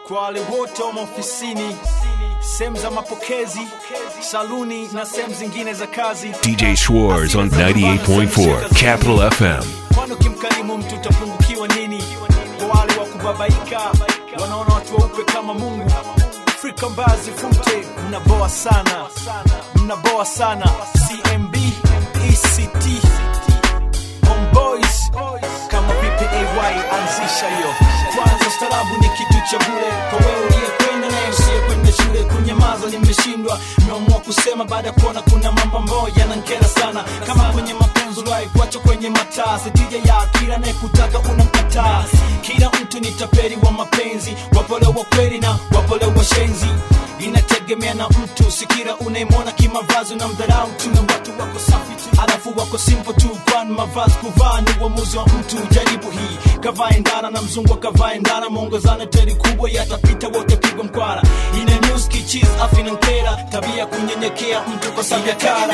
kwa wale wote wa maofisini, sehemu za mapokezi, saluni na sehemu zingine za kazi. DJ Schwartz on 98.4 Capital FM. Kwani ukimkarimu mtu utapungukiwa nini? Kwa wale wa kubabaika, wanaona watu weupe kama Mungu. Afrika mbazi fute, mnaboa sana, mnaboa sana. CMB, ECT, Homeboys, kama vipi AY anzisha hiyo. Kwanza ustarabu ni kitu cha bure kwa wewe uliyekwenda naye usiyekwenda shule. Kunyamaza nimeshindwa, nimeamua kusema baada ya kuona kuna mambo ambayo yanankera sana, kama kwenye mapenzi uliwahi kuacha kwenye mataa. Sitija ya kila anayekutaka unamkataa. Kila mtu ni tapeli wa mapenzi, wapole wa kweli na wapole wa shenzi inategemea na mtu sikira unaimwona kimavazi na mdharau tu na watu wako safi tu alafu wako simple tu kwani mavazi kuvaa ni uamuzi wa mtu jaribu hii kavaa endana na mzungu akavaa endana mwongozana teri kubwa yatapita wote pigwa mkwara ina news kichis afi na nkera tabia kunyenyekea mtu kwa sababu ya kara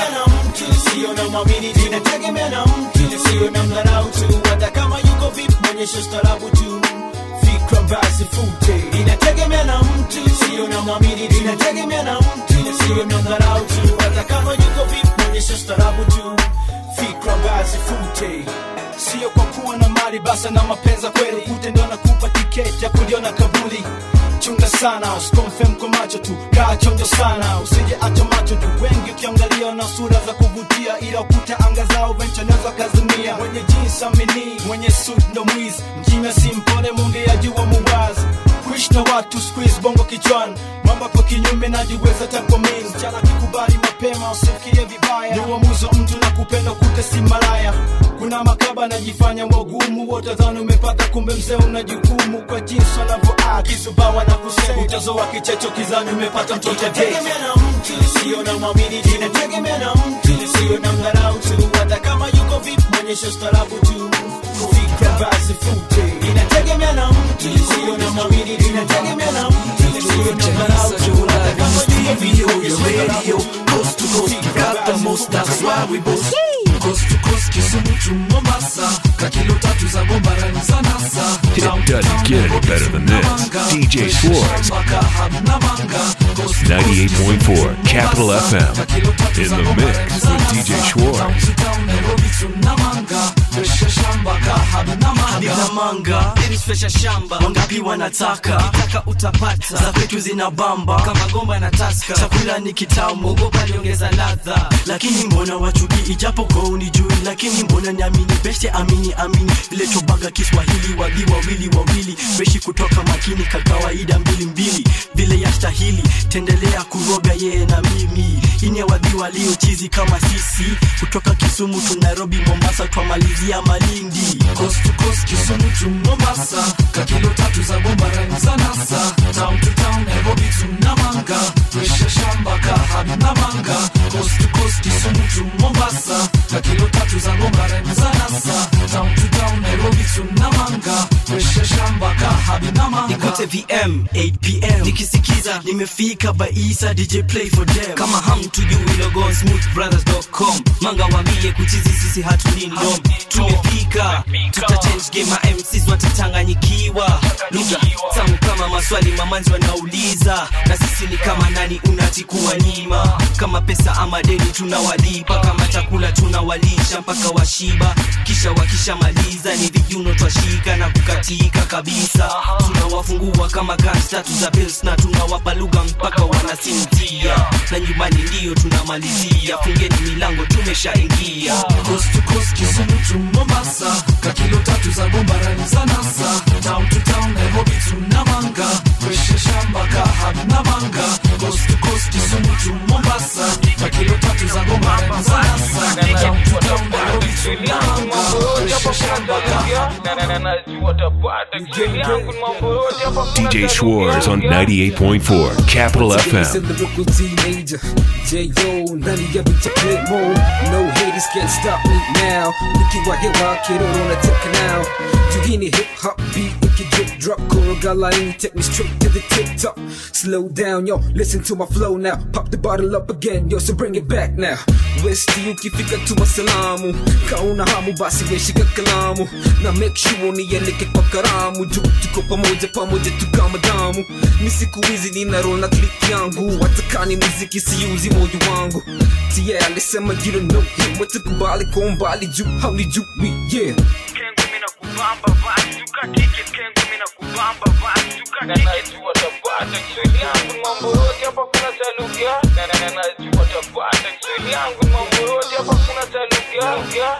sio na mwamini tu inategemea na mtu sio na mdharau tu hata kama yuko vipi mwonyeshe ustarabu tu fikra basi fute inategemea na mtu sio na mwamini tu inategemea na mtu sio na dharau tu hata kama yuko vipi mwonyesha starabu tu fikra basi fute sio kwa kuwa na mali basa na mapenza kweli kute ndio nakupa tiketi ya kuliona kabuli chunga sana usikomfem kwa macho tu kaa chonjo sana usije acha macho tu wengi ukiangalia na sura za kuvutia ila ukuta anga zao venchanazo kazimia mwenye jinsi amini mwenye suit ndo mwizi mjina si mpole mungeaji wa muwazi kuishi na watu squeeze bongo kichwani mambo kwa kinyume najiweza tako mimi mchana kikubali mapema usifikirie vibaya ni uamuzi wa mtu na kupenda kute si malaya kuna makaba najifanya wagumu wote dhani umepata kumbe mzee una jukumu kwa jinsi wanavyoaa kisubawa na kusema utazoa kichecho kizani umepata mtoto inategemea na mtu sio na mwamini tu inategemea na mtu sio na mdharau tu hata kama yuko vipi mwonyesha ustarabu tu fikra basi fute inategemea na mtu sio na mwamini tu inategemea na mtu sio na mdharau tu hata kama yuko vipi mwonyesha ustarabu coast to coast, we got the most, that's why we boast. Coast to coast, Kisumu to Mombasa, kakilo tatu za gombarani za nasa. It doesn't get any better than this. DJ Schwartz. 98.4 Capital FM. In the mix with DJ Schwartz. Habib na manga Spesha shamba wangapi wanataka kitaka utapata za kwetu zina bamba kama gomba na taska chakula ni kitamu ogopa niongeza ladha lakini mbona wachuki ijapo kwa unijui lakini mbona niamini beshe amini amini vile chobaga kiswahili wagi wawili wawili beshi kutoka makini ka kawaida mbili mbili vile yastahili tendelea kuroga yeye na mimi ine wadhi waliochizi kama sisi kutoka kisumu tu nairobi mombasa twamalizia malindi Coast to coast, Kisumu to Mombasa, kakilo tatu za gombarani za nasa. Town to town, Nairobi to Namanga, Presha shamba ka Habib na manga. Coast to coast, Kisumu to Mombasa, kakilo tatu za gombarani za nasa. Town to town, Nairobi to Namanga, Presha shamba ka Habib na manga. nikote vm 8pm nikisikiza nimefika baisa dj play for them kama hamtujui logo smoothbrothers.com manga wambie kuchizi sisi hatulindom tumefika tutachange game ma mcs watachanganyikiwa lugha tamu kama maswali mamanzi wanauliza na sisi ni kama nani unatikuwa nyima kama pesa ama deni tunawalipa kama chakula tunawalisha mpaka washiba kisha wakishamaliza ni vijuno twashika na kukatika kabisa tunawafungua kama guns tatu za bills na tunawapa lugha mpaka wanasinzia na nyumbani ndiyo tunamalizia fungeni milango tumeshaingia Coast to coast, Kisumu to Mombasa, kakilo tatu za gombarani za nasa. Town to town, Nairobi to Namanga, Presha shamba ka Habib na manga. Coast to coast, Kisumu to Mombasa, kakilo tatu za gombarani za nasa. Town to town, Nairobi to Namanga, Presha shamba ka Habib DJ Schwartz on 98.4 Capital FM. lyrical teenager. J.O. none of y'all bitch play more. No haters can't stop me now. Nikiwa hewa kero unataka now. Juu hii ni hip hop beat make it drip drop. Koroga line, take me straight to the tip top. Slow down, yo, listen to my flow now. Pop the bottle up again, yo, so bring it back now. Westi ukifika tuma salamu, kauna hamu basi weshika kalamu. Na make sure unieleke kwa karamu, juu tuko pamoja pamoja tukama damu. Mi siku hizi nina roll na click yangu, watakani muziki siuzi moyo wangu. Tia alisema you don't know him, watakubali kwa umbali juu haulijui, yeah. Kengo mina kubamba basi tuka ticket Kengo mina kubamba basi tuka ticket najua tapata Kiswahili yangu mambo yote hapa kuna taluga na na na najua tapata Kiswahili yangu mambo yote hapa kuna taluga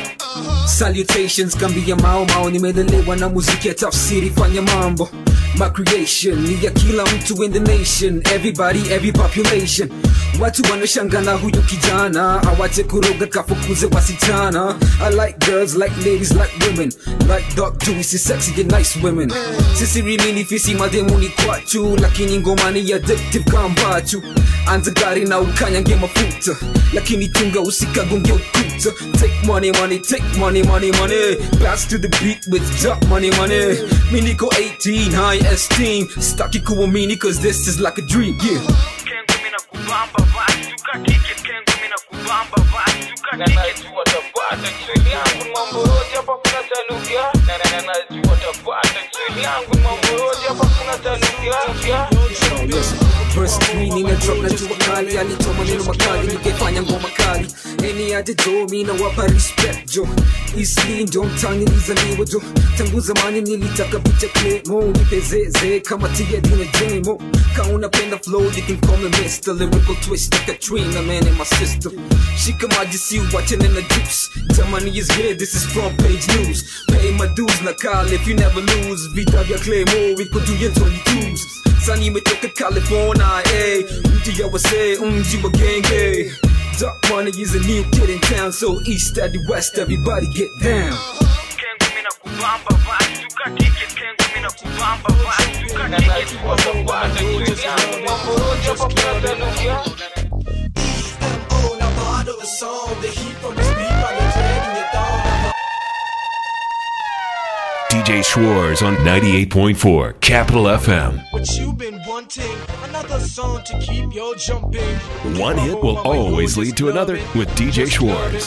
Salutations kambia mao mao nimelelewa na muziki ya tafsiri fanya mambo My creation ni ya kila mtu in the nation Everybody, every population Watu wanashangana huyu kijana Awache kuroga kafukuze wasichana I like girls, like ladies, like women Like dark juicy, sexy and nice women Sisi rimini fisi mademoni kwachu Lakini ngoma ni addictive kambachu Anza gari na ukanyange mafuta Lakini tunga usikagonge ukuta Take money, money, take money, money, money Bounce to the beat with drop money, money Miniko 18, high esteem Staki kuamini cause this is like a dream, yeah Kengo mina kubamba basi tuka ticket Kengo mina kubamba basi tuka na ticket najua tapata Kiswahili yangu mambo yote hapa kuna taluga na na na najua tapata Kiswahili yangu mambo yote hapa kuna taluga So listen, verse 3 nina drop na jua kali alitoa maneno makali nikaifanya ngoma kali eni aje jo mi nawapa respect jo isli ndo mtani nilizaliwa jo tangu zamani nilitaka picha klemo nipezeze kama tia dina jemo ka unapenda flow you can call me Mr. Lyrical twist like a Katrina man in my system shika maji si watching in the juice tamani is good this is front page news pay my dues na kali if you never lose vita vya klemo viko juu ya 22s Sani imetoka California, eh Mtu ya wase, mji wa genge Dark money is a new kid in town So east at the west, everybody get down Kengo mina kubamba basi tuka ticket Kengo mina kubamba basi tuka na ticket najua tapata Kiswahili yangu mambo yote hapa kuna taluga Oh, now bottle the song, the heat from his beat by the dread in your thumb. DJ Schwartz on 98.4 Capital FM. What you been wanting? Another song to keep your jumping. One hit will always lead to another with DJ Schwartz.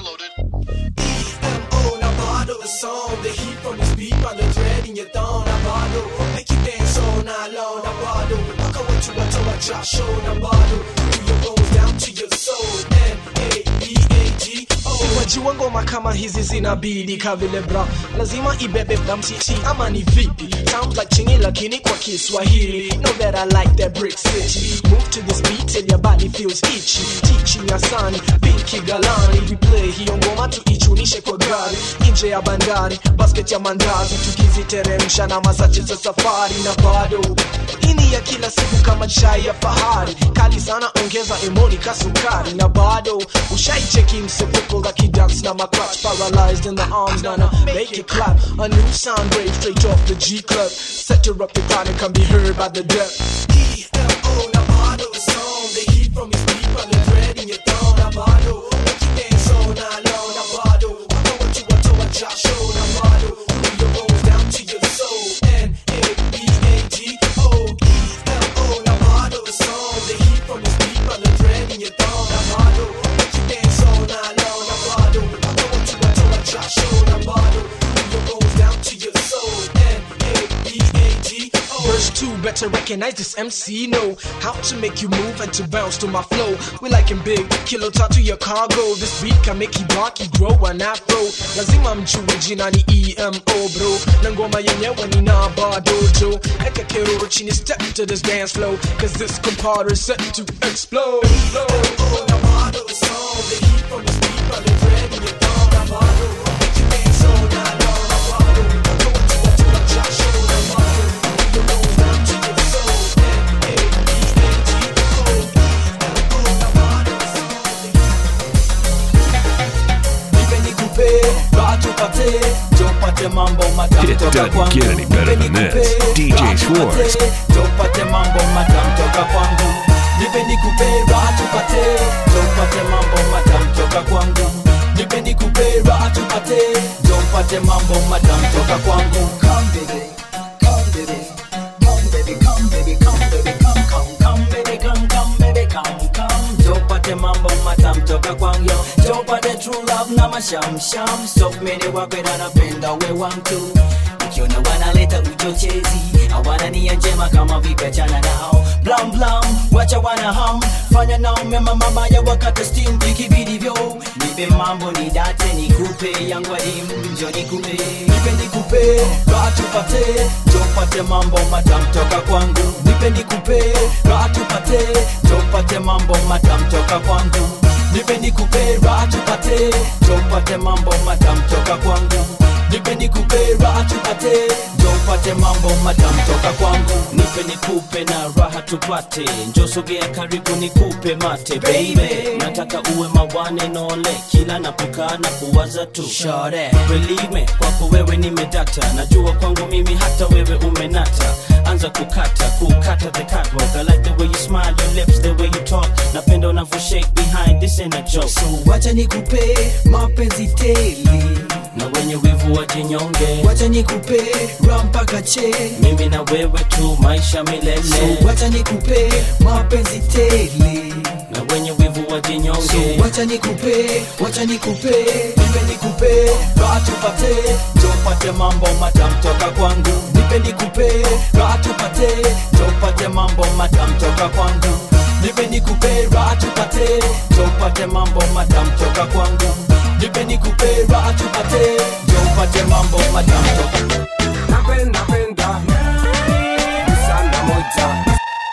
Oh, now bottle the song, the heat from his beat by the dread in your thumb. Now bottle, make you dance all night long. Now bottle, rock out what you want to watch our show. Now bottle, through your bones down to your soul. N A B A G O. Wajua ngoma kama hizi zinabidi kavile bra lazima ibebe mtiti ama ni vipi sounds like chingi lakini kwa kiswahili know that i like that brick city move to this beat till your body feels itchy teaching asani pinki galani we play hiyo ngoma tuichunishe kwa gari nje ya bandari basket ya mandazi tukiziteremsha na masache za safari na bado ini ya kila siku kama chai ya fahari kali sana ongeza emoni kasukari na bado ushaicheki msepuko la kidance na macrotch paralyzed in the arms nana make it clap a new sound wave straight off the G club set her up the crowd and can be heard by the deaf E-L-O, now bottle the song the heat from his beat by the dread in your thumb now bottle make you dance all night long now bottle I know what you want to watch our show now bottle move your bones down to your soul N-A-B-A-G-O E-L-O, now bottle the song the heat from his beat by the dread in your thumb now bottle make you dance all night long now bottle I know what you want to watch our show now bottle move your bones down to your soul N-A-B-A-G-O Verse 2, better recognize this MC know how to make you move and to bounce to my flow. We like him big, kilo to your cargo. This beat can make you bark, you grow an afro. Lazima mjue jina ni EMO bro. Na ngoma yenyewe ni na dojo. Eka keroro chini step to this dance flow. Cause this compadre is set to explode. Oh, now bottle the song, the heat from this beat by the dread in your thumb. Now bottle, make you dance all night long. Now bottle, I know what you want to watch our show. Now bottle, your bones down to your soul. N-A-B-A-G-O. E-L-O, now bottle the song, the nipe nikupe raha tupate jopate mambo matamu It toka doesn't kwangu get any better Nipe than nikupe, this. DJ raha Schwartz. tupate, jopate mambo matamu toka kwangu nipe nikupe raha tupate jopate mambo matamu toka kwangu nipe nikupe raha tupate jopate mambo matamu toka kwangu Come baby wapate true love na mashamsham stop mene wapenda napenda we wantu ukiona wanaleta uchochezi hawana nia njema kama vipachana nao blam blam wacha wana ham fanya nao mema mama ya wakati steam vikibidivyo nipe mambo ni date nikupe yangu adimu njo nikupe nipe nikupe raha tupate njo upate mambo matam toka kwangu nipe nikupe raha tupate njo upate mambo matam toka kwangu nipe nikupe raha tupate njo upate mambo matam toka kwangu nipe nikupe raha tupate njo upate mambo matam toka kwangu nipe nikupe na raha tupate njo sogea karibu nikupe mate baby nataka uwe mawane nole kila napokaa na kuwaza tu Shore. Believe me kwako wewe nimedata najua kwangu mimi hata wewe umenata anza kukata kukata the catwalk I like the way you smile your lips the way you talk napenda unavyo shake behind this ain't a joke so wacha nikupe mapenzi tele na wenye wivu wajinyonge wacha nikupe raha mpaka che mimi na wewe tu maisha milele so wacha nikupe mapenzi tele na wenye wivu wajinyonge so wacha nikupe wacha nikupe nipe nikupe raha tupate njo upate mambo matam toka kwangu nipe nikupe raha tupate njo upate mambo matam toka kwangu nipe nikupe raha tupate njo upate mambo matam toka kwangu nipe nikupe raha tupate njo upate mambo matam toka napenda penda sana moja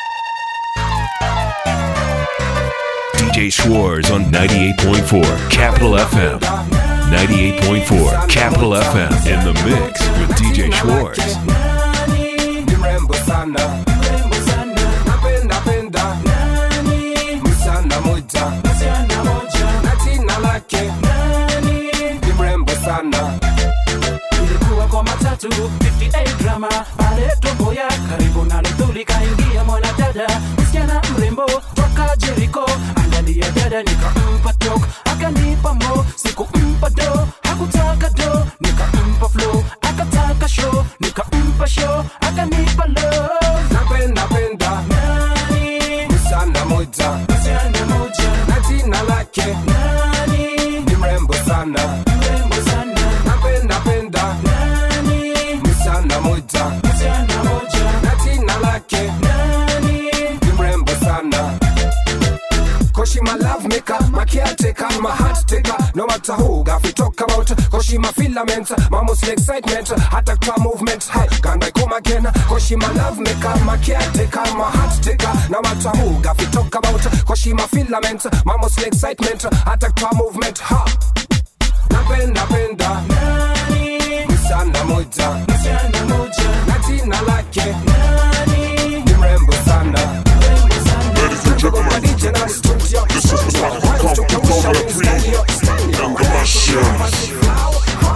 DJ Schwartz on 98.4 Capital FM. 98.4 Capital FM in the mix with DJ Schwartz. ni mrembo sana napenda penda msichana moja na jina lake ni mrembo sana ilikuwa kwa matatu 58 grama pale tomboya karibu na lithuli kaingia mwanadada msichana mrembo toka jeriko angalia dada nikampa tok akanipa mo sikumpa do hakutaka do nikampa flow akataka show nikampa show akanipa love napenda penda msichana moja msichana moja na jina lake nani ni mrembo sana mrembo sana napenda penda nani msichana moja msichana moja na jina lake nani ni mrembo sana Cause she my love maker, my caretaker, my heart taker No matter who, got we talk about Cause she my filament, my mostly excitement Attack to movement, hey, can I come again Cause she my love maker, my caretaker, my heart taker No matter who, got we talk about Cause she my filament, my mostly excitement Attack to movement, ha Napenda penda, msichana moja msichana moja Na jina lake, nani ni mrembo sana mrembo sana Ladies and gentlemen, this is the Rock Coffee Formula 3 Engagement.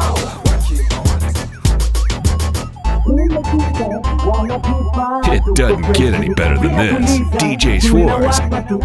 It doesn't get any better than this. DJ Schwartz.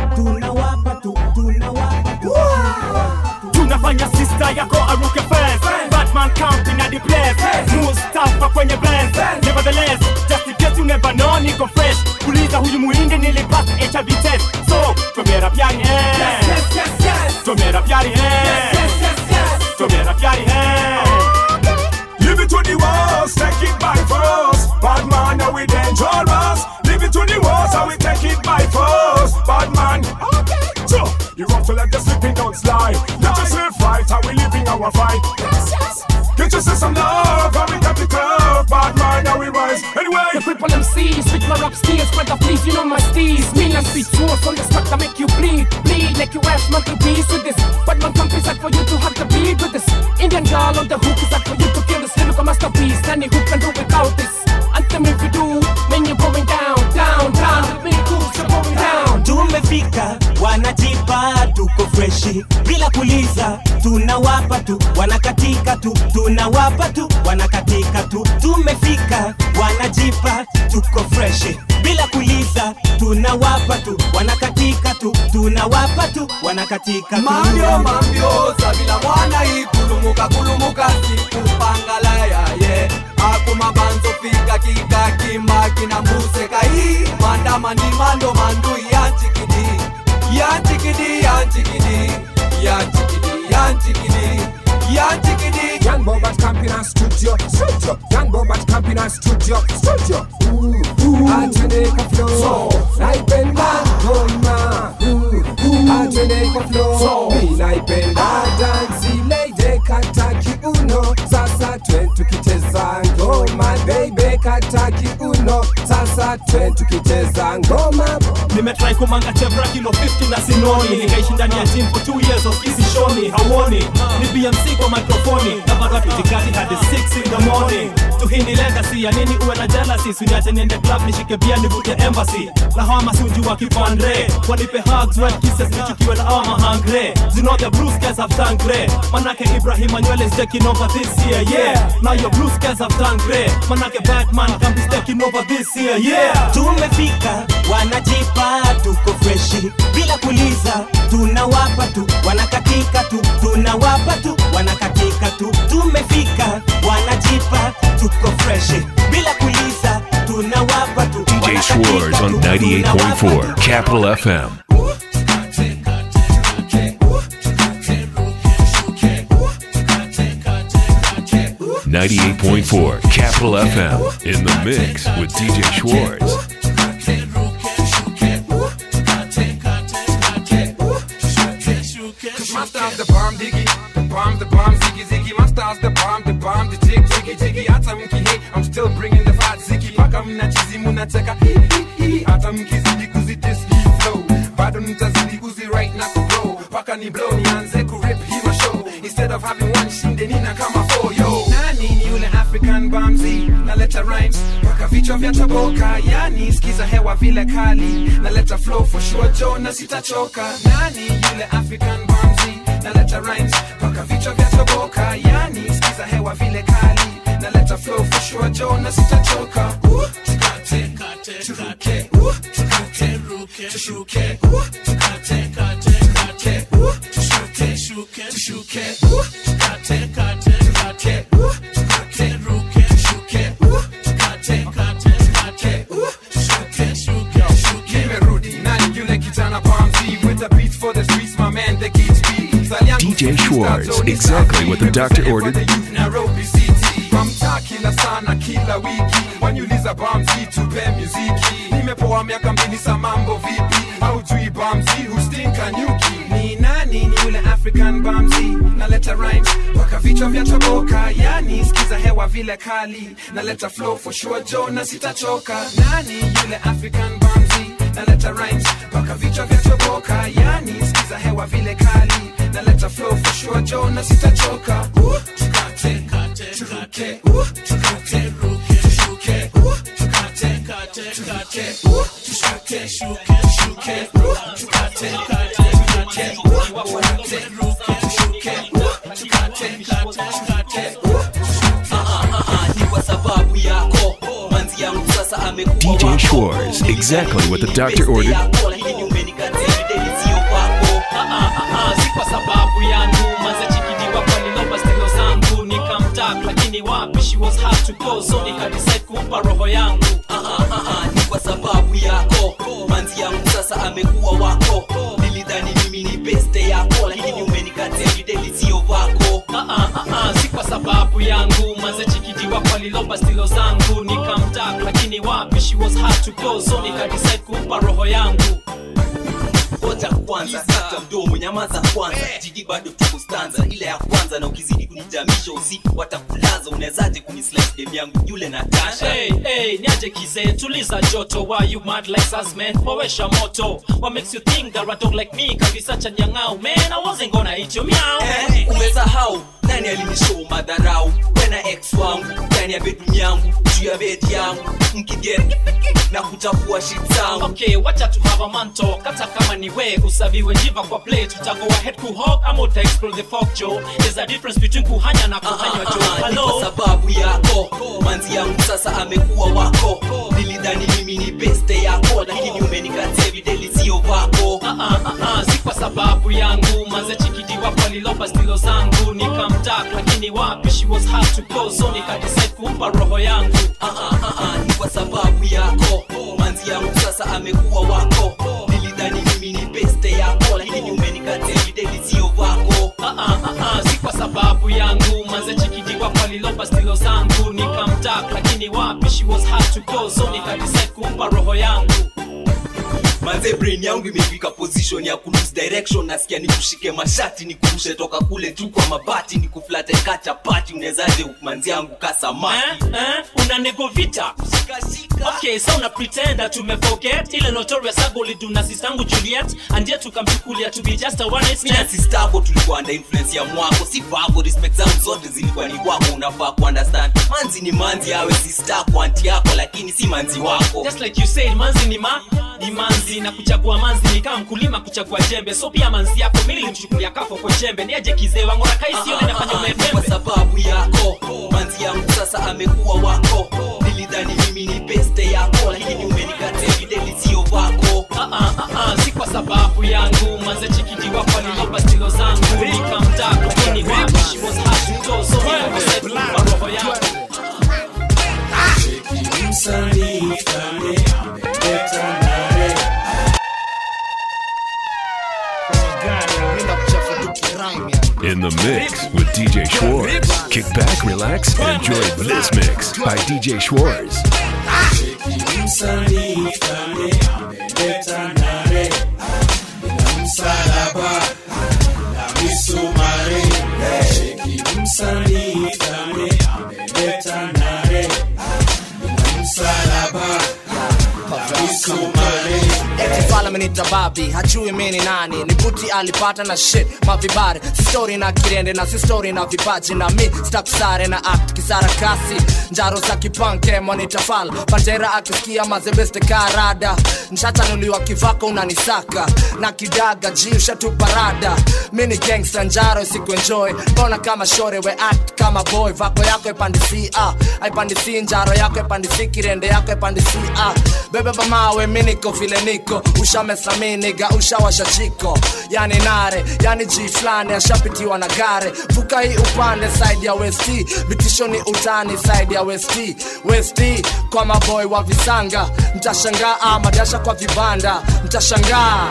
tunafanya sista yako aruke fence batman camping at the place mustafa kwenye blends nevertheless just in case you never know niko fresh kuliza huyu muhindi nilipata hiv test so tomera pyari eh tomera pyari eh tomera pyari eh Live it to the walls, take it by force. Bad man, now we dangerous. Live it to the walls, and we take it by force. Bad man, okay. So, you want to let the sleeping dogs lie. Let yourself right, how we living our fight. Get yourself some love, and we got the curve. Bad man, now we rise. Anyway, The cripple MCs with my rap skills, brother please, you know my steez. Me and speed force on the spot that make you bleed, bleed like you ass monkey beast with this. But my country's like for you to have to beat with this. Indian girl on the hook is like for you to kill this lyrical masterpiece. Any who can do without this. Anthem if you do, when you're going down, down, down. With me, cools, you're going down. tumefika wanajipa tuko freshi bila kuliza tunawapa tu wanakatika tu tunawapa tu wanakatika tu tumefika wanajipa tuko freshi bila kuliza tunawapa tu wanakatika tu tunawapa tu wanakatika tu mambyo mambyo sabila mwana ikulumuka kulumuka sikupangala yaye akumabanzo fika kika kimba kinambuse kai mandamani mando mandu yanchikidi yanchikidi yanchikidi yanchikidi African chickadee. Young Bobat Campina Studio, Studio. Young Bobat Campina Studio, Studio. Ooh, ooh. Atene kwa flow, naipenda ngoma. Ooh, ooh. Atene kwa flow, mi naipenda dansi lady kata kiuno. Sasa twe tukicheza ngoma, baby kata kiuno. Sasa twe tukicheza ngoma. nimetrai kumanga chevra kilo 50 na sinoni nikaishi ndani ya gym for 2 years of easy shoni hauoni ni bmc kwa mikrofoni na bado tutikati hadi 6 in the morning tuhini legacy ya nini uwe na jealousy suniache niende club nishike bia nivute embassy lahama sunju wa kipandre wanipe hugs wet kisses nichukiwe na ama hungry you know the blue skies have turned grey manake ibrahim anywele is taking over this year yeah now your blue skies have turned grey manake batman can be taking over this year yeah tumefika wanajipa tuko freshi bila kuliza tunawapa tu wanakatika tu tunawapa tu wanakatika tu tumefika wanajipa tuko freshi bila kuliza tunawapa tu DJ Schwartz on 98.4 Capital FM. Ninety-eight point four Capital FM in the mix with DJ Schwartz. Cause my style's the bomb diggy, the bomb, the bomb ziggy ziggy. My style's the bomb, the bomb, the jig jiggy jiggy. Hata mkihe, I'm still bringing the fat ziggy. Paka mna chizi munateka hi hi hi. Hata mkizidi kuzidis hii flow, bado nitazidi kuzi right na kugrow. Paka ni blow nianze kurip hii ma show. Instead of having one shinde nina kama four yo. Nani ni yule African bamzi? Naleta rhymes paka vichwa vya toboka, yani skiza hewa vile kali. Naleta flow for sure Joe na sitachoka. Nani yule African bamzi? Naleta rhymes paka vichwa vya toboka, yani skiza hewa vile kali. Naleta flow for sure Joe na sitachoka. Uh, tukate, turuke, uh, tukate, tushuke, uh, tukate, tukate, uh, tushuke, tushuke, uh, tukate, tukate, uh, tukate, tushuke, uh, tukate, tukate, uh, tushuke, tushuke. Nimerudi, nani yule kijana Bamzi with the beats for the streets, my man, the kids beat. DJ Schwartz, exactly what the doctor ordered. Nairobi City Mamta kila sana kila wiki waniuliza Bamzi tupe muziki nimepoa miaka mbili sa mambo vipi haujui Bamzi hustinka nyuki ni nani ni yule African Bamzi naleta rhymes mpaka vichwa vya toboka yani skiza hewa vile kali naleta flow for sure Joe na sitachoka nani yule African Bamzi naleta rhymes mpaka vichwa vya toboka yani skiza hewa vile kali naleta flow for sure Joe na sitachoka uh, tukate turuke uh, tukate tushuke uh, tukate tukate uh, tushuke tushuke uh, tukate tukate uh, tukate tushuke uh, tukate tukate uh, ni kwa sababu yako manzi yangu sasa amekuwa DJ wako. Schwartz, exactly what the doctor ordered. Yako, lakini umenikatia videli sio kwako si kwa sababu yangu maze chikidiwa kwa nilomba stilo zangu nikamtaka lakini wapi she was hard to go so nikadecide kumpa roho yangu Ah, ah, ah, ah, ni kwa sababu yako manzi yangu sasa amekuwa wako nilidhani mimi ni beste yako lakini umenikatia videli sio vako Ah, ah, ah, ah, si kwa sababu yangu maze chikidiwa kwa nilomba stilo zangu nikamtaka lakini wapi she was hard to go so nikadecide kumpa roho yangu ngoja kwanza kata mdomo nyamaza kwanza jiji bado tuko stanza ile ya kwanza na ukizidi kunijamisha usiku watakulaza unawezaje kunislice dem yangu yule natasha Hey, hey, niaje kizee tuliza joto why you mad like us man powesha moto what makes you think that a dog like me can be such a nyang'au man I wasn't gonna eat your meow Eh, umesahau nani alinishow madharau wena ex wangu ndani ya bedroom yangu juu ya bed yangu mkigeni na kutafua shit zangu okay wacha tu have a man talk hata kama ni we usaviwe jiva kwa plate utago ahead kuhog ama uta explore the folk joe there's a difference between kuhanya na kuhanywa joe ni kwa hello sababu yako manzi yangu sasa amekuwa wako nilidhani mimi ni beste yako lakini umenikatia videli sio vako Ah, ah, ah, ah, si kwa sababu yangu maze chikidiwa kwa lilopa stilo zangu nikamtaka lakini wapi she was hard to go so nikadecide kumpa roho yangu Ah, ah, ah, ah, ni kwa sababu yako manzi yangu sasa amekuwa wako nilidhani mimi ni beste yako lakini umenikatia videli sio vako Ah, ah, ah, ah, si kwa sababu yangu roho yangu manze brain yangu imefika position ya kulose direction nasikia nikushike mashati nikurushe toka kule juu kwa mabati nikuflate kacha pati unezaje manzi yangu kasamaki eh, eh, una nego vita okay so una pretenda tumeforget ile notorious agoli duna sistangu juliet and yet tukamchukulia to be just a one night mina stand sistako tulikuwa under influence ya mwako si vako respect zangu zote zilikuwa ni kwako unafaa kuunderstand manzi ni manzi awe sistako anti yako lakini si manzi wako just like you said manzi ni ma ni manzi na kuchagua manzi ni kama mkulima kuchagua jembe so pia manzi yako mimi nilimchukulia kafo kwa jembe niaje kizee wangu na kaisi yone nafanya kwa umepembe sababu yako manzi yangu sasa amekuwa wako nilidhani mimi ni beste yako lakini umenikata evidently sio vako Ah, ah, ah, ah, si kwa sababu yangu manze chikiti wako alinipa stilo zangu nikamtaa kukini wako she was hard to close so mimi nimeset kwa roho yangu In the mix with DJ Schwartz. Kick back, relax, and enjoy this mix by DJ Schwartz. Etifala amenita babi hajui mi ni nani ni buti alipata na shit mavibare si story na kirende na si story na vipaji na mi stakusare na act kisara kasi njaro za kipanke monitafala pantera akisikia mazebeste karada nshachanuliwa kivako unanisaka na kidaga jiusha tu parada mi ni gangsta njaro sikuenjoy mbona kama shore we act kama boy vako yako epandisi ah. aipandisi njaro yako epandisi kirende yako epandisi ah. bebe bamawe mi niko vile niko ushamesami niga ushawasha chiko yani nare yani ji flani ashapitiwa na gare vuka hii upande side ya west vitisho ni utani side ya west west kwa maboy wa visanga mtashangaa ah, madasha kwa vibanda mtashangaa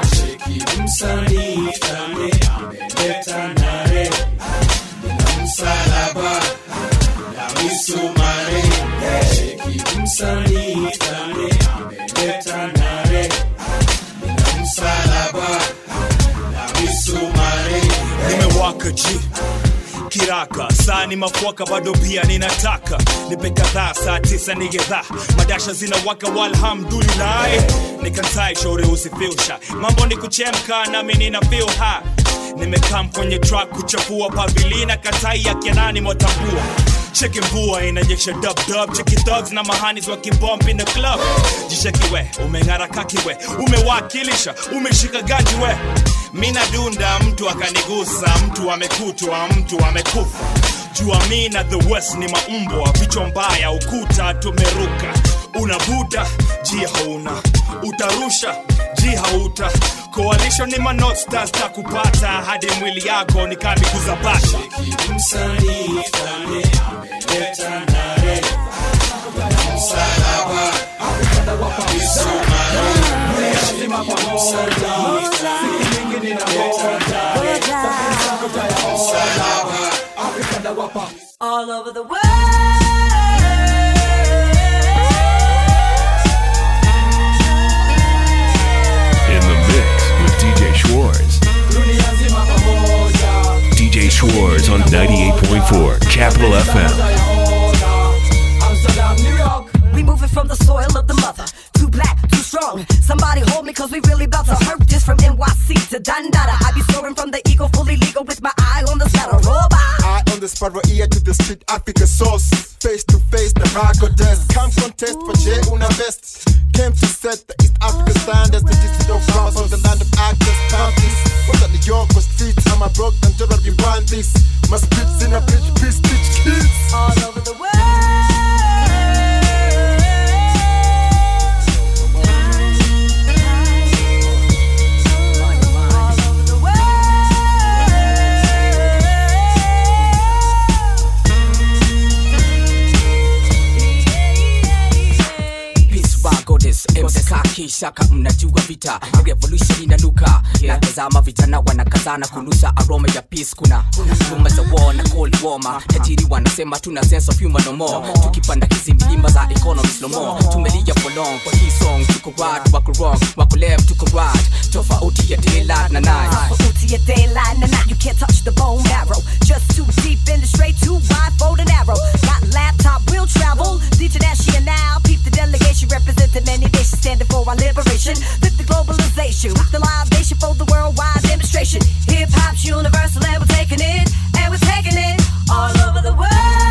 nimewaka ji kiraka saa ni mafuaka bado pia ninataka nipe kadhaa saa tisa ni gedhaa madasha zinawaka walhamdulilahi nikantai shauri usifilsha mambo ni kuchemka nami nina feel ha nimekam kwenye track kuchafua pabilina katai ya kianani mwatambua cheki mvua inanyesha dub dub cheki thugs na mahanis wakibomb in the club jishekiwe umeng'ara kakiwe umewakilisha umeshika gaji we mina dunda mtu akanigusa mtu amekutwa mtu amekufa jua mi na the west ni maumbwa vichwa mbaya ukuta tumeruka unavuta ji hauna utarusha ji hauta coalition ni manotstas takupata hadi mwili yako ni kambi kuzabasha All over the world. In the mix with DJ Schwartz. DJ Schwartz on 98.4 Capital FM. We moving from the soil of the mother. Too black, too strong. Somebody hold me, cause we really about to hurt this from NYC to Dandada. I be soaring from the ego, fully legal with my eye on the saddle. Robot. Eye on the sparrow, ear to the street, Africa sauce. Face to face, the rago desk. Come contest for J Una Best. Came to set the East Africa standards. The district of France on the land of actors. Panties. What's at New York or streets? I'm a broke and Gerald we want this. My spits in a bridge, please teach kids. All over the world. Peace wako this MC yote saki shaka mnajua vita revolution inanuka natazama vijana wanakazana kunusa aroma ya peace kuna rumba za war na cold warmer tajiri wanasema tuna sense of human no more tukipanda hizi milima za economy slow more tumelia for long kwa hii song tuko right wako wrong wako left tuko right tofauti ya daylight na night Tofauti ya daylight and night, you can't touch the bone marrow. Just too deep in the straight, too wide for the narrow. Got laptop, will travel. International now, peep the delegation representing many nations standing for our liberation. Flip the globalization with the libation for the worldwide demonstration. Hip hop's universal and we're taking it, and we're taking it all over the world.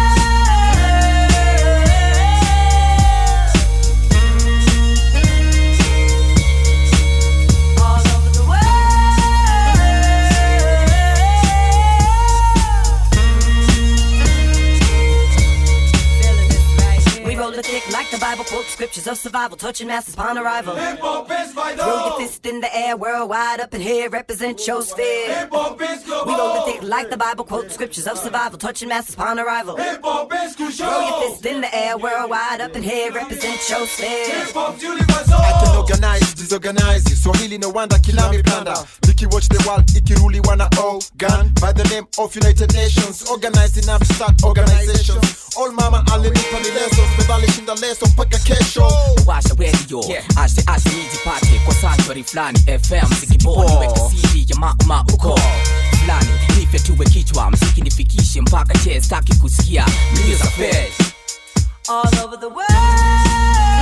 We roll the thick like the Bible, quote scriptures of survival, touching masses upon arrival. Throw your fist in the air, worldwide up in here, represent your sphere. We roll the thick like the Bible, quote scriptures of survival, touching masses upon arrival. Throw your fist in the air, worldwide up in here, represent your sphere. I can organize, disorganize you. Swahili no wonder kilami blanda. Mickey watch the world ikiruli wana oh gun by the name of United Nations. Organized enough to start organizations. All mama alinipa ni lessons, medali shinda leso mpaka kesho. washa radio ashe ashe nijipate kwa sanctuary fulani fm zikiboni weka cd ya mauma uko fulani nife tuwe kichwa mziki nifikishe mpaka che staki kusikia mlio za fed All over the world.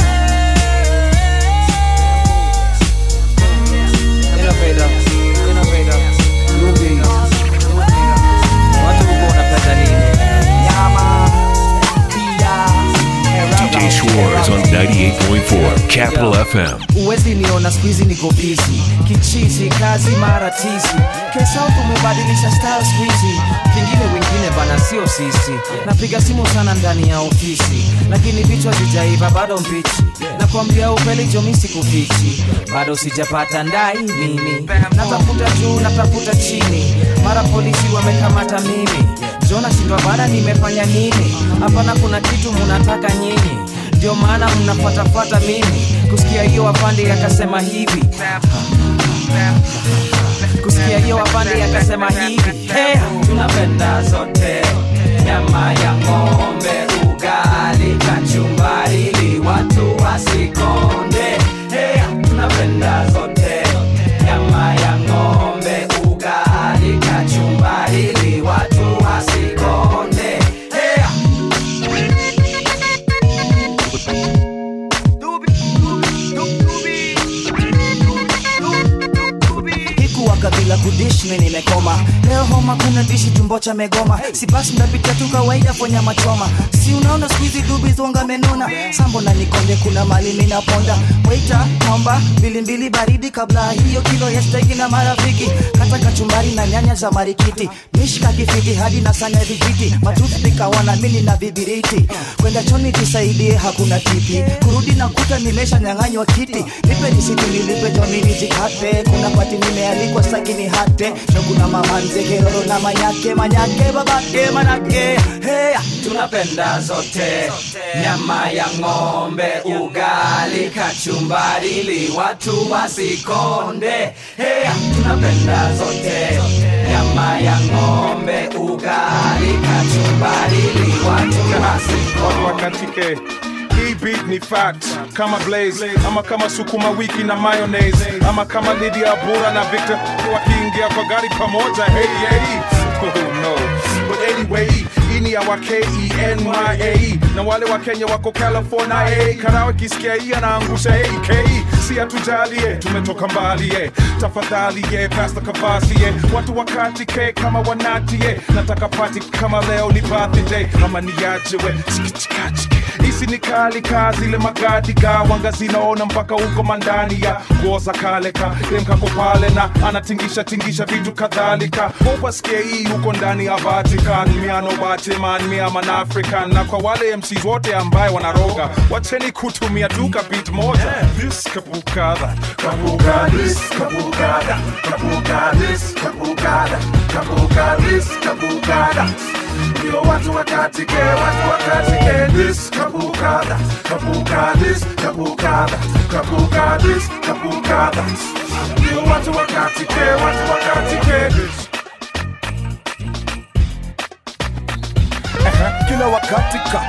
Innovator, innovator, Ruby. Watu huko wanapenda nini? Nyama, DJ Schwartz on 98.4 Capital FM. uwezi niona skuizi niko bizi kichizi kazi mara tizi kesau tumebadilisha style skuizi kingine wengine bana sio sisi napiga simu sana ndani ya ofisi lakini vichwa vijaiva bado mbichi nakwambia ukweli jomisi kufichi bado sijapata ndai mimi natafuta juu natafuta chini mara polisi wamekamata mimi jona shindwa bana nimefanya nini hapana kuna kitu munataka nyinyi ndio maana mnafuatafuata mimi kusikia hiyo wapande akasema hivi kusikia hiyo wapande akasema hivi hey, tunapenda zote nyama ya ng'ombe ugali kachumbari ili watu wasikonde hey, tunapenda zote nyama ya ng'ombe ugali kachumbari ili watu wasikonde hey. hikuwaga bila kudish mi nimekoma leo homa kuna dishi tumbo cha megoma si basi ndapita tu kawaida kwenye machoma si unaona skuizi dubi zonga menona sambo na nikonde kuna mali minaponda waita naomba mbilimbili baridi kabla hiyo kilo ya steki na marafiki kata kachumbari na nyanya za marikiti mishka kifiti hadi na sanya vijiti matufika wana mini na vibiriti kwenda choni jisaidie hakuna tipi kurudi na kuta nimesha nyang'anywa kiti nipe nisiti nilipe joni nijikate kuna pati nimealikwa sakini hate no kuna mama nzekeroro na manyake manyake babake manake hey, tunapenda zote nyama ya ng'ombe ugali kachumbari ili watu wasikonde hey, tunapenda zote nyama ya ng'ombe ugali kachumbari ili watu wasikonde wakatike hii beat ni fact kama blaze ama kama sukuma wiki na mayonnaise ama kama Lydia Bura na Victor wakiingia kwa gari pamoja hey, hey. Oh, no. But anyway, hii ni ya wa K-E-N-Y-A na wale wa Kenya wako California hey. Karawa kisikia hii anaangusha hey, K si hatujalie tumetoka mbali eh. tafadhali ye Pastor Kavasi ye watu wakati ke kama wanati ye nataka party kama leo ni birthday kama niaje we sikichikachike hisi ni kali ka zile magadi ga wanga zinaona mpaka huko mandani ya nguo za kale ka dem kako pale na anatingisha tingisha vitu kadhalika upasikie hii huko ndani ya Vatican miano bateman mia man African na kwa wale MCs wote ambaye wanaroga wacheni kutumia duka beat moja this kapuka that, Kapuka this, kapuka that, kapuka this, kapuka that, kapuka this, kapuka that. Ndio watu wakatike, watu wakatike this, kapuka that, kapuka this, kapuka that, kapuka this, kapuka that. Ndio watu wakatike, watu wakatike this. kila wakati ka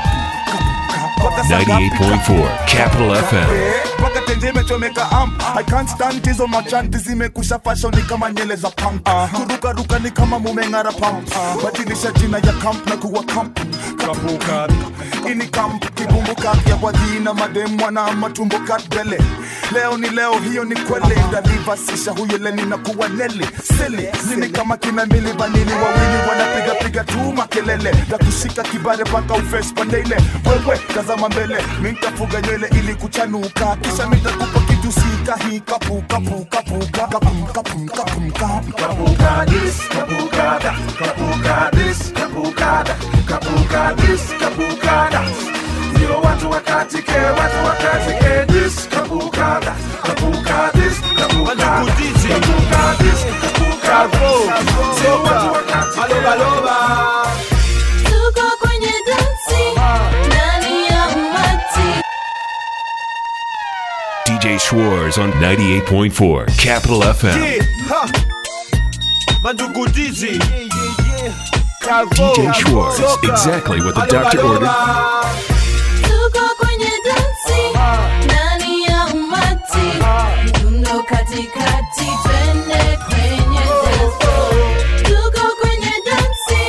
98.4 Capital FM. mpaka tenje imechomeka amp i can't stand hizo machanti zimekusha fashion ni kama nyele za punk kurukaruka ni kama mumeng'ara pump badilisha jina ya camp na kuwa camp kapuka ini camp kibumbuka ya kwa jina madem wana matumbo katbele leo ni leo hiyo ni kweli ndalivasisha huyo leni na kuwa neli sili nini kama kina mbili vanili wawili wanapiga piga tu makelele na kushika kibare mpaka ufes pandeile wewe tazama mbele mintafuga nywele ili kuchanuka kisha mitakupa kitu sika hii kapu kapu kapu kapum kapum kapum kapum Kapuka this, kapuka that, kapuka this, kapuka that, kapuka this, kapuka that. Ndio watu wakatike, watu wakatike this, kapuka that, kapuka this, kapuka that, kapuka this, kapuka that. Ndio watu wakatike. Tuko kwenye dansi ndani ya umati DJ Schwartz on 98.4 Capital FM. Yeah, ha. Mandugu Dizzy. Calvo. DJ Schwartz, Soka. exactly what the Alo, doctor alo, ordered. ba. Tuko kwenye dansi ndani ya umati Mdundo katikati twende kwenye dance floor. Tuko kwenye dansi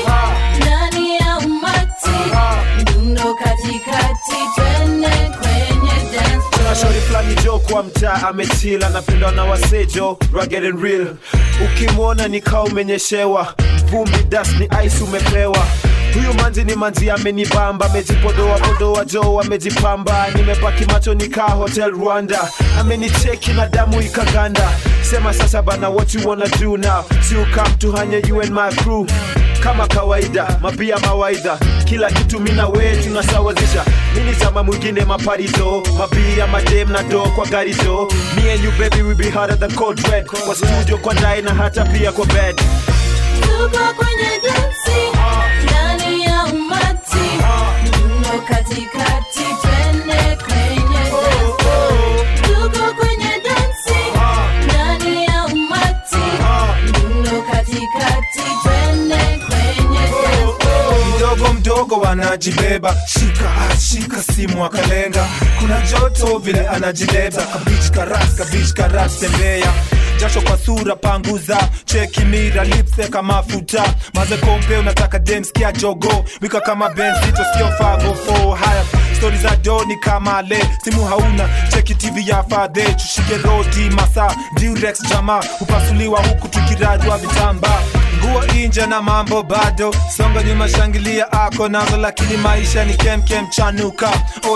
ndani ya umati Mdundo katikati twende kwenye dance floor. Kuna shori fulani jo kwa mtaa amechila napendwa na wasejo rugged and real ukimwona ni kaa umenyeshewa vumbi dust ni ice umepewa huyu manzi ni manzi amenibamba amejipodoa podoa jo amejipamba nimepaki macho nikaa hotel rwanda amenicheki na damu ikaganda sema sasa bana what you wanna do now si ukam tuhanye you and my crew kama kawaida mapia mawaidha kila kitu mina we tunasawazisha mini zama mwingine maparizo mabia madem na do kwa gari jo me and you baby we be harder than cold red kwa studio kwa ndai na hata pia kwa bed Tuko kwenye dansi ndani ya umati Mdundo katikati twende kwenye dance floor. Tuko kwenye dansi ndani ya umati Mdundo katikati twende kwenye dance floor. mdogo mdogo wanajibeba shika ah, shika simu akalenga kuna joto vile anajileta kabich karas kabich karas tembea jasho kwa sura panguza cheki mira lipseka mafuta maze kompe unataka demskia jogo wika kama benzito sio fago fo haya stori za doni kama le simu hauna cheki tv ya fadhe tushike rodi masa durex jama hupasuliwa huku tukirajwa vitamba nguo inje na mambo bado songa nyuma shangilia ako nazo lakini maisha ni kemkem chanuka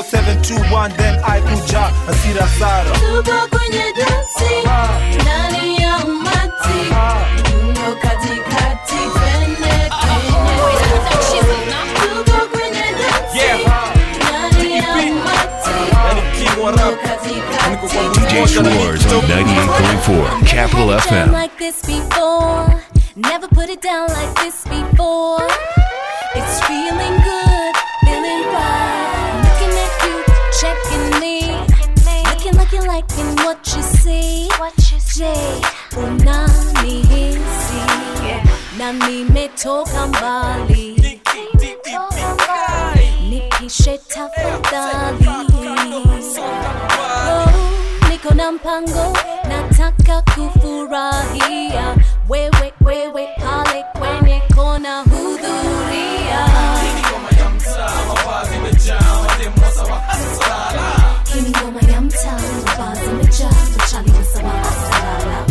0721 then aikuja asira sara Tuko kwenye dansi ndani ya umati Mdundo katikati twende kwenye dance floor. Tuko kwenye dansi ndani ya umati Mdundo katikati DJ Schwartz on 98.4 Capital Never done FM. like this before. Never put it down like this before. It's feeling good, feeling right. Looking at you, checking me. Looking like you're liking what you see. What you say, unanihisi na nimetoka mbali. Nipishe tafadhali. Oh, niko na mpango nataka kufurahia wewe wewe pale kwenye kona hudhuria Hii ni ngoma ya mtaa baa zimejaa machali wasawa hasara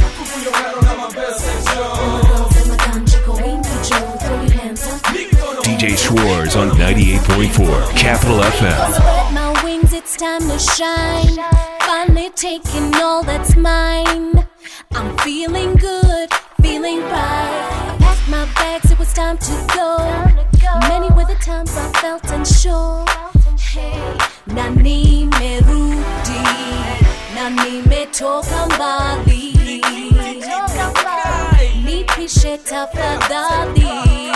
DJ Schwartz on 98.4 Capital FM. Spread my wings, it's time to shine. Finally taking all that's mine. I'm feeling good, feeling right. I packed my bags, it was time to go. Many were the times I felt unsure. Hey, na nimerudi, na nimetoka mbali nipishe tafadhali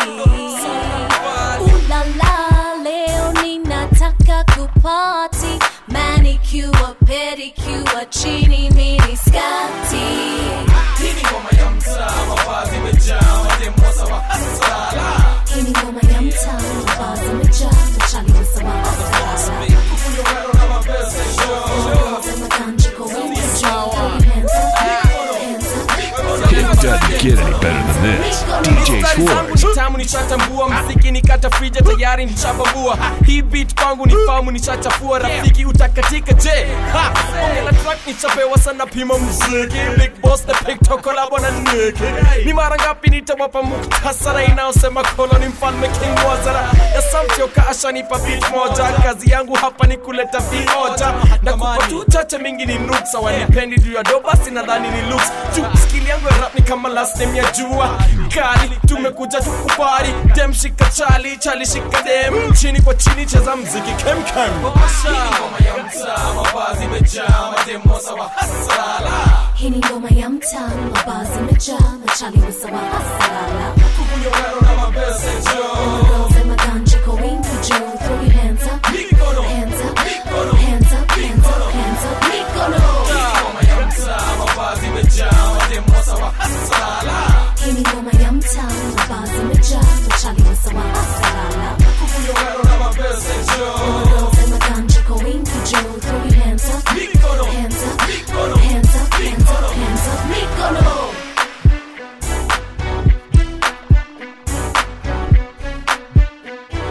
ulala leo ninataka kupati manicure pedicure chini mini skati Hii ni ngoma ya mtaa, mavazi imejaa, madembosa wa hasala. hii ni ngoma ya mtaa mavazi imejaa machali wasawa hasara Kunyongero na mapesa show. makanji kwa wingi juu hands up hands up It doesn't get any better than this. DJ Schwartz. tamu nishatambua mziki nikata frija tayari nishabambua hii beat kwangu ni famu nishachafua rafiki utakatika je ha bonge la track nishapewa sana pima mziki big boss the pictok kolabo na niki ni mara ngapi nitawapa muktasara inaosema kono ni mfalme king wazara ya samtioka ashanipa beat moja kazi yangu hapa ni kuleta vioja na kupa tu chache mingi ni nuksa wanipendi juu ya doba sinadhani ni looks juu skill yangu ya rap ni kama last name ya jua kali tumekuja tukubari dem shika chali chali shika dem chini kwa chini cheza mziki kem kem Hii ni ngoma ya mtaa, mavazi imejaa, madembosa wa hasala. hii ni ngoma ya mtaa mavazi imejaa machali wasawa hasara Kunyongero na mapesa show. girls and makanji kwa wingi juu throw your hands up Mikono. hands up hands up hands up hands up mikono Ngoma ya mtaa, mavazi imejaa, madembosa wa hasala. hii ni ngoma ya mtaa mavazi imejaa machali wasawa hasara Kunyongero na mapesa show. girls and makanji kwa wingi juu throw your hands up Mikono. hands up hands up hands up hands up mikono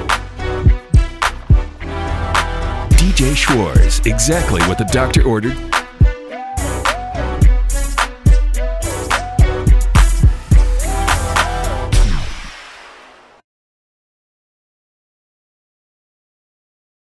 DJ Schwartz. Exactly what the doctor ordered,